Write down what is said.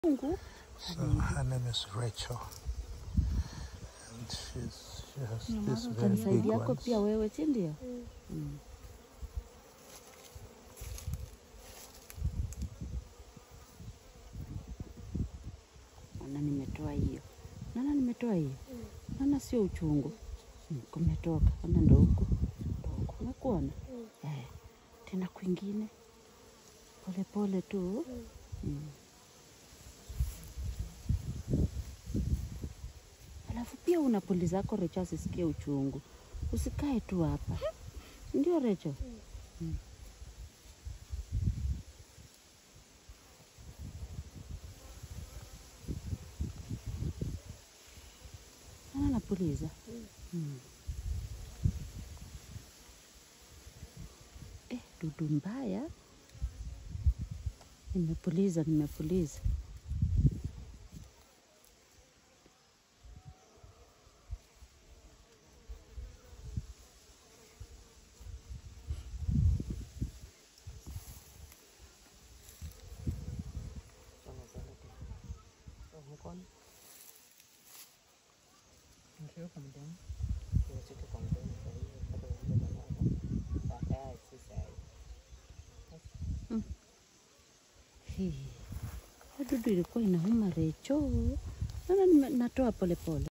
Mungu So her name is Rachel. And she's, she has this very big utanisaidia yako ones. pia wewe, si ndio? Mm. Naona nimetoa hiyo, naona nimetoa hiyo, naona sio uchungu mm. Kumetoka, ona ndo huku ndo huku, umekuona eh. Tena kwingine polepole tu mm. Alafu pia unapuliza zako Recho asisikie uchungu, usikae tu hapa, ndio Recho? Mm. Ana napuliza mm. Eh, dudu mbaya. Nimepuliza, nimepuliza. Hii. Hiyo dudu ilikuwa inauma Recho. Naona nime- natoa polepole.